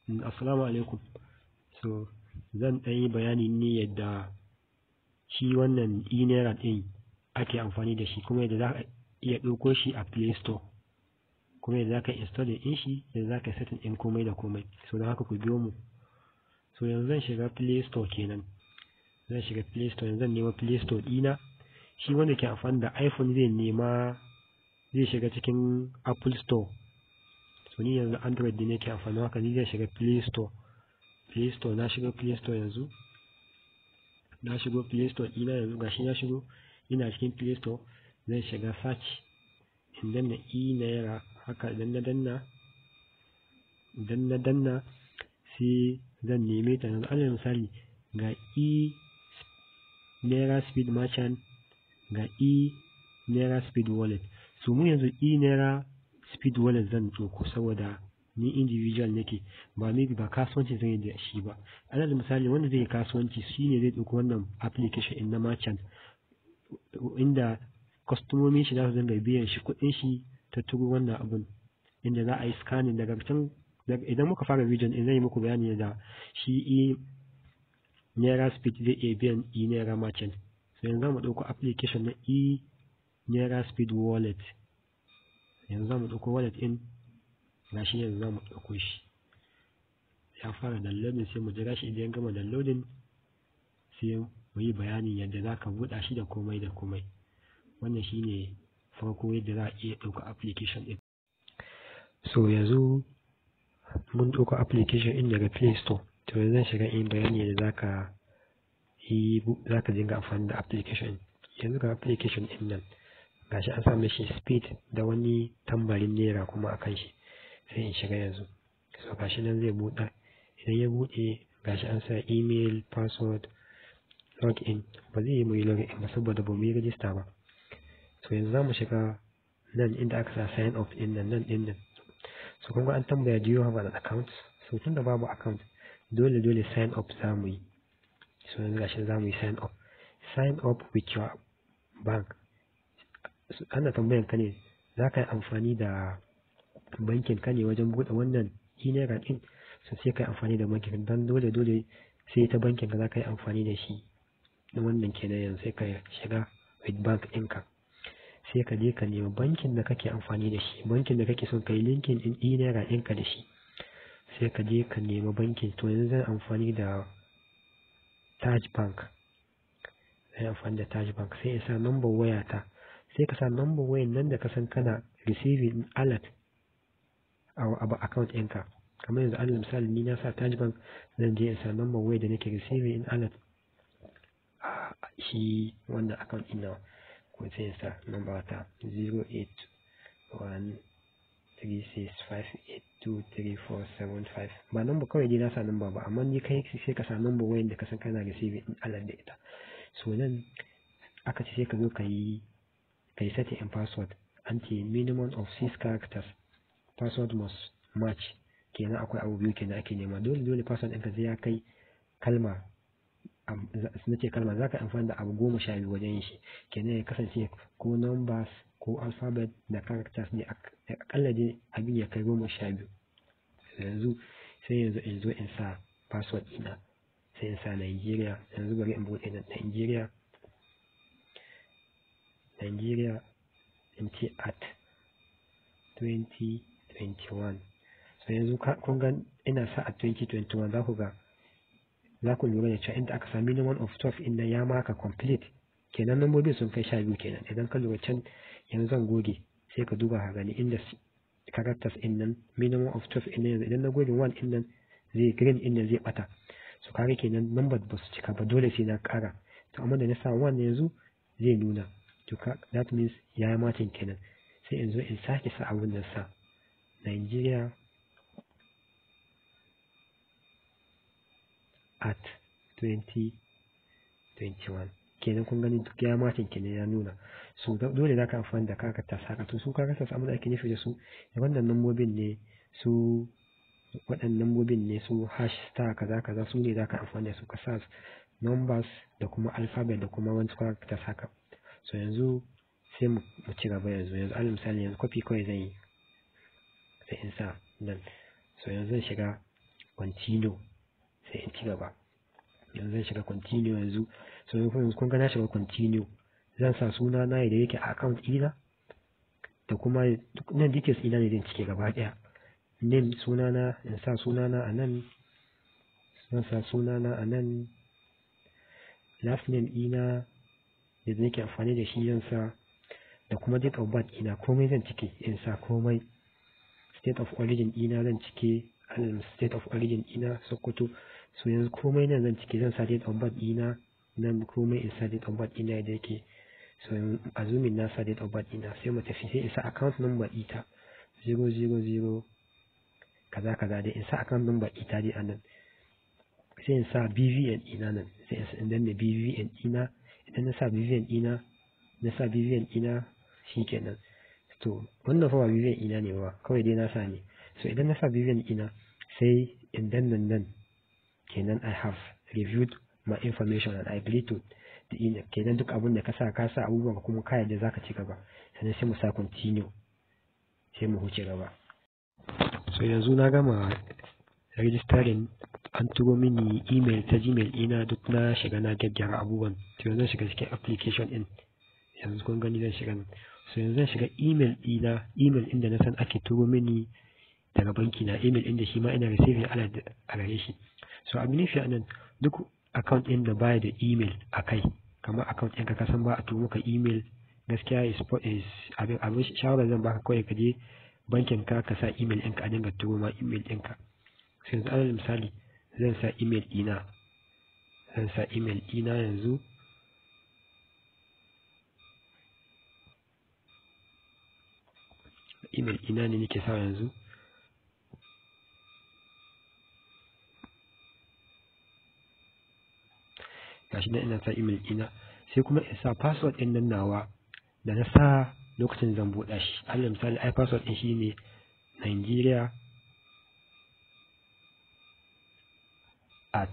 Assalamu alaikum. So, zan ɗan yi bayani ne yadda shi wannan e-naira ɗin ake amfani da shi kuma yadda za ka iya ɗauko shi a Play Store. Kuma yadda za ka install ɗin shi, yadda za ka setting ɗin komai da komai. So, don haka ku biyo mu. So, yanzu zan shiga Play Store kenan. Zan shiga Play Store, yanzu zan nema Play Store ɗina. Shi wanda ke amfani da iPhone zai nema zai shiga cikin Apple Store. So, ni yanzu Android ne nake amfani haka ni zan shiga Play Store. Play Store na shiga Play Store yanzu. Na shigo Play Store ɗina yanzu gashi na shigo. Ina cikin Play Store zan shiga search. In danna e-naira haka idan na danna, idan na danna sai zan neme ta yanzu. Alal misali ga e-naira speed merchant ga e-naira speed wallet. So mu yanzu e-naira speed wallet zan ɗauko saboda ni individual nake ba maybe ba kasuwanci zan yi da shi ba. Alal misali wanda zai yi kasuwanci shi ne zai ɗauko wannan application ɗin na merchant inda kwastomomin shi za su dinga biyan shi kuɗin shi ta turo wannan abun inda za a yi scanning daga can idan muka fara video ɗin zan yi muku bayani da shi e-naira speed zai iya biyan e-naira merchant. So yanzu za mu ɗauko application na e-naira speed wallet. Yanzu za mu ɗauko wallet ɗin gashi yanzu za mu ɗauko shi. Ya fara downloading sai mu jira shi idan ya gama downloading sai mu yi bayanin yadda za ka buɗa shi da komai da komai. Wannan shi ne farko yadda za a iya ɗauka application ɗin. So yanzu mun ɗauko application ɗin daga Play Store. To yanzu zan shiga in yi bayani yadda za ka yi za ka dinga amfani da application ɗin. Yanzu ga application ɗin nan gashi an sa mishi speed da wani tambarin naira kuma a kan shi. Sai in shiga yanzu. So gashi nan zai buɗe. Idan ya buɗe gashi an sa email, password, login. Ba zai yi mu yi login ba saboda ba mu yi register ba. So yanzu za mu shiga nan inda aka sa sign up ɗin nan nan ɗin nan. So kun ga an tambaya do you have an account? So tun da babu account dole dole sign up za mu yi. So yanzu gashi za mu yi sign up. Sign up with your bank. Ana tambayan ka ne za ka yi amfani da bankin ka ne wajen buɗe wannan e-naira ɗin. So sai ka yi amfani da bankin don dole dole sai ta bankin ka za ka yi amfani da shi. Wannan kenan yanzu sai ka shiga with bank ɗinka. Sai ka je ka nemi bankin da kake amfani da shi. Bankin da kake son ka yi linkin ɗin e-naira ɗinka da shi. Sai ka je ka nemi bankin. To yanzu zan amfani da Taj Bank. Zan yi amfani da Taj Bank sai in sa number wayata. Sai ka sa number wayan nan da ka san kana receiving alert a account ɗinka. Kamar yanzu alal misali ni na sa Taj Bank zan je in sa number waya da nake receiving in alert a shi wannan account ɗin nawa. Ko sai in sa number ta zero eight one three six five eight two three four seven five. Ba number kawai dai na sa number ba amma ni kai sai ka sa number wayan da ka san kana receiving in alert da ita. So nan aka ce sai ka zo ka yi ka yi setting in password. An ce minimum of six characters. Password must match. Kenan akwai abu biyu kenan ake nema. Dole dole password ɗinka sai ya kai kalma na ce kalma za ka yi amfani da abu goma sha biyu wajen yin shi. Kenan ya kasance ko numbers ko alphabet da characters ne aƙalla dai abin ya kai goma sha biyu. Yanzu sai yanzu in zo in sa password ɗina. Sai in sa Nigeria. Yanzu bari in buɗe nan Nigeria. Nigeria in ce at twenty twenty one. So yanzu kun ga ina sa at twenty twenty one za ku ga za ku lura da cewa inda aka sa minimum of 12 inda ya maka complete kenan lambobin sun kai sha biyu kenan idan ka lura can yanzu zan goge sai ka duba ka gani inda characters in nan minimum of 12 in yanzu idan na goge 1 in nan zai green in nan zai bata so kaga kenan number ba su cika ba dole sai na kara to amma da na sa 1 yanzu zai nuna to that means ya yi matin kenan sai in zo in sake sa abun nan sa Nigeria at 2021 kenan kun gani duk ya matin kenan ya nuna so dole za ka amfani da kakata saka to su kakata su da ake nufi da su da wannan lambobin ne su waɗannan lambobin ne su hash star kaza kaza su ne za ka amfani da su ka sa numbers da kuma alphabet da kuma wani kakata saka so yanzu sai mu ci gaba yanzu yanzu alal misali yanzu copy kawai zan yi sai in sa nan so yanzu zan shiga continue sai in ci gaba yanzu zan shiga continue yanzu so yanzu kun ga na shiga continue zan sa suna na da yake a account ɗina da kuma nan details ina ne zan cike gaba ɗaya name sunana in sa sunana a nan zan sa sunana a nan last name ina da nake amfani da shi zan sa da kuma date of birth ina komai zan cike in sa komai state of origin ina zan cike state of origin ina sokoto so yanzu komai nan zan cike zan sa date of birth ina nan komai in sa date of birth ina da yake so azumin na sa date of birth ina sai mu tafi sai in sa account number ita 000 kaza kaza dai in sa account number ita dai anan sai in sa BVN ina nan sai in danna BVN ina idan na sa BVN ina na sa BVN ina shikenan to wannan fa ba BVN ina ne ba kawai dai na sa ne so idan na sa BVN ina sai in danna nan kenan I have reviewed my information and I agree to kenan duk abin da ka sa ka sa abubuwan ka kuma kayan da zaka ci gaba sannan sai mu sa continue sai mu huce gaba so yanzu na gama registering an turo mini email ta gmail ina duk na shiga na gyaggyara abubuwan to yanzu zan shiga cikin application din yanzu kun gani zan shiga nan so yanzu zan shiga email ɗina email inda na san ake turo mini daga banki na email inda shi ma ina receiving alert a gare shi so abin nufi a nan duk account ɗin da baya da email a kai kamar account ɗinka ka san ba a turo maka email gaskiya is, is abin abin shawarar zan baka kawai ka je bankin ka ka sa email ɗinka a dinga turo ma email ɗinka sai yanzu alal misali zan sa email ɗina zan sa email ɗina yanzu email ina ne nake sa yanzu gashi nan ina sa email ina sai kuma in sa password din nan nawa da na sa lokacin zan buɗa shi alal misali ai password din shine Nigeria at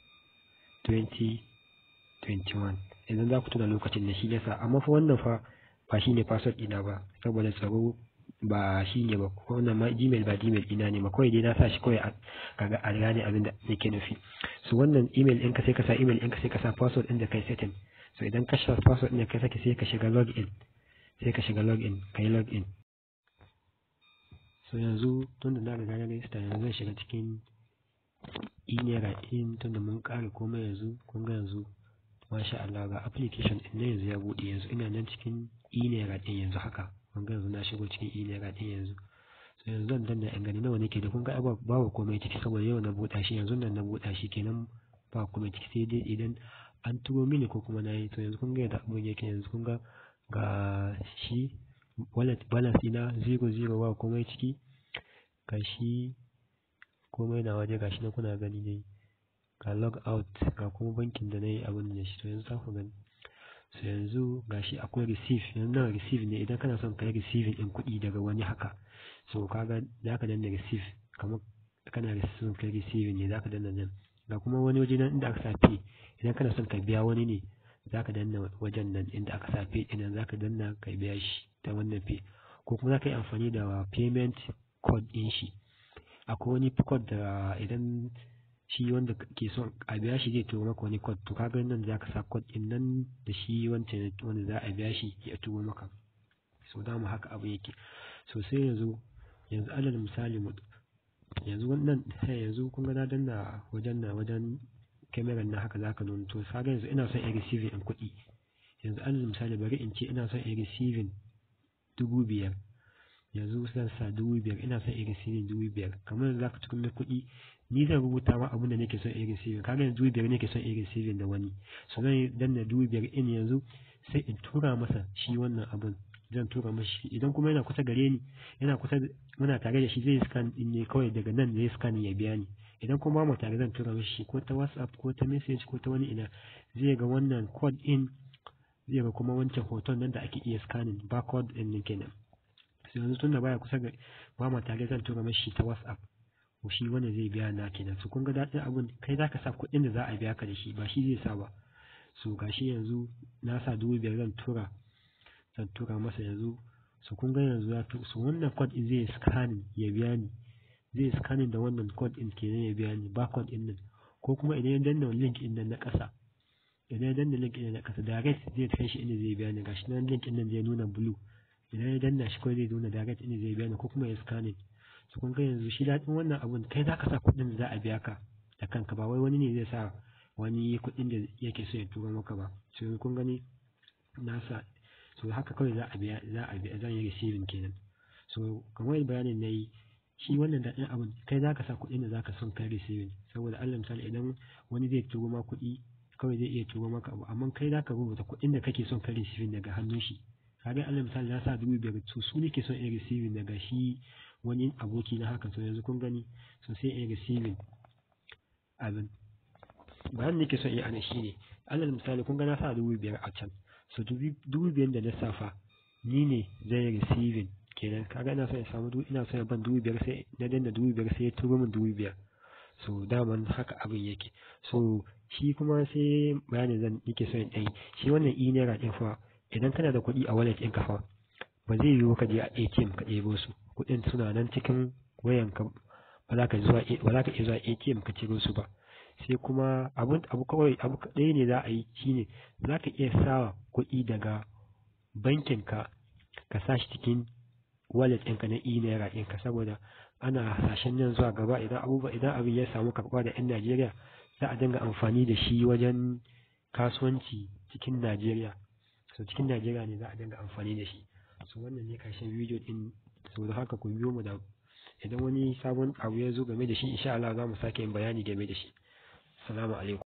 2021 idan za ku tuna lokacin da shi ya sa amma fa wannan fa ba shine password ina ba saboda tsaro ba shi ne ba wannan ma gmail ba gmail ina ne ma kawai dai na sa shi kawai kaga a gane abin da nake nufi so wannan email ɗinka sai ka sa email ɗinka sai ka sa password ɗin da kai setting so idan ka sa password ɗin da kai sake sai ka shiga login sai ka shiga login ka yi login so yanzu tun da na riga na register yanzu zan shiga cikin inera in tun da mun ƙare komai yanzu kun ga yanzu masha Allah ga application ɗin na yanzu ya buɗe yanzu ina nan cikin inera ɗin yanzu haka kun ga yanzu na shigo cikin inera ɗin yanzu so yanzu zan danna in gani nawa nake da kun ga babu komai ciki saboda yau na buɗa shi yanzu nan na buɗa shi kenan ba komai ciki sai dai idan an turo mini ko kuma na yi to yanzu kun ga yadda abin yake yanzu kun ga ga shi wallet balance ina zero zero ba komai ciki ga shi komai na waje ga shi na kuna gani dai ga log out ga kuma bankin da na yi abin da shi to yanzu za ku gani so yanzu gashi akwai receive yanzu nan receive ne idan kana son kai receiving din kuɗi daga wani haka so kaga za ka danna receive kamar kana son kai receiving ne za ka danna nan ga kuma wani waje nan inda aka sa pay idan kana son ka biya wani ne za ka danna wajen nan inda aka sa pay ɗin za ka danna ka biya shi ta wannan pay ko kuma za ka yi amfani da payment code ɗin shi akwai wani code da idan shi wanda ke son a biya shi zai turo maka wani code to kaga nan za ka sa code din nan da shi wancan wanda za a biya shi ya turo maka so da mu haka abu yake so sai yanzu yanzu alal misali mu yanzu wannan yanzu kun ga na danna wajen na wajen kamera na haka zaka nuna to kaga yanzu ina son in receiving in kuɗi yanzu alal misali bari in ce ina son in receiving dubu biyar yanzu zan sa dubu biyar ina son in receiving dubu biyar kamar za ka cikin kuɗi ni zan rubuta ma abin da nake son in receiving kaga yanzu dubu biyar nake son in receiving da wani so zan danna dubu biyar in yanzu sai in tura masa shi wannan abun zan tura masa shi idan kuma yana kusa gare ni yana kusa muna tare da shi zai scan din ne kawai daga nan zai scan ya biya ni idan kuma mu tare zan tura masa shi ko ta whatsapp ko ta message ko ta wani ina zai ga wannan code in zai ga kuma wancan hoton nan da ake iya scanning barcode din ne kenan sai yanzu tunda baya kusa ga ba mu tare zan tura masa shi ta whatsapp ko shi wanda zai biya na kenan su kun ga daɗin abun kai za ka sa kuɗin da za a biya ka da shi ba shi zai sa ba so gashi yanzu na sa dubu biyar zan tura zan tura masa yanzu su kun ga yanzu ya tu su wannan code zai scanning ya biya ni zai scanning da wannan code din kenan ya biya ni barcode din nan ko kuma idan ya danna link din nan na ƙasa idan ya danna link din na ƙasa direct zai kai shi inda zai biya ni gashi nan link din nan zai nuna blue idan ya danna shi kawai zai nuna direct inda zai biya ni ko kuma ya scanning su kun ga yanzu shi daɗin wannan abun kai za ka sa kuɗin da za a biya ka da kanka ba wai wani ne zai sa wani kuɗin da yake so ya turo maka ba so kun gani na sa so haka kawai za a biya za a biya zan yi receiving kenan so kamar bayanin na yi shi wannan daɗin abun kai za ka sa kuɗin da za ka son kai receiving saboda allah misali idan wani zai turo ma kuɗi kawai zai iya turo maka abu amma kai za ka rubuta kuɗin da kake son kai receiving daga hannun shi kaga allah misali na sa dubu biyar to su ne ke son in receiving daga shi wani aboki na haka so yanzu kun gani so sai in receiving abin bayan nake son yi ana shi ne alal misali kun ga na sa dubu biyar a can so dubu biyar da lissafa ni ne zai receiving kenan kaga ina son ya samu ina son ya ban dubu biyar sai na danna dubu biyar sai ya turo min dubu biyar so daman haka abin yake so shi kuma sai bayanin zan nake son in ɗai shi wannan e naira ɗin fa idan kana da kuɗi a wallet ɗin ka fa ba zai yiwu ka je a ATM ka ɗebo su kuɗin suna nan cikin wayanka ba za ka zuwa ba za ka iya zuwa ATM ka ciro su ba sai kuma abun abu kawai abu ɗaya ne za a yi shine za ka iya sawa kuɗi daga bankin ka ka sa shi cikin wallet ɗinka na e naira ɗinka saboda ana hasashen nan zuwa gaba idan abubuwa idan abin ya samu karɓa da 'yan Najeriya za a dinga amfani da shi wajen kasuwanci cikin Najeriya so cikin Najeriya ne za a dinga amfani da shi so wannan ne karshen bidiyo din saboda haka ku biyo mu da idan wani sabon abu ya zo game da shi insha Allah za mu sake yin bayani game da shi assalamu alaikum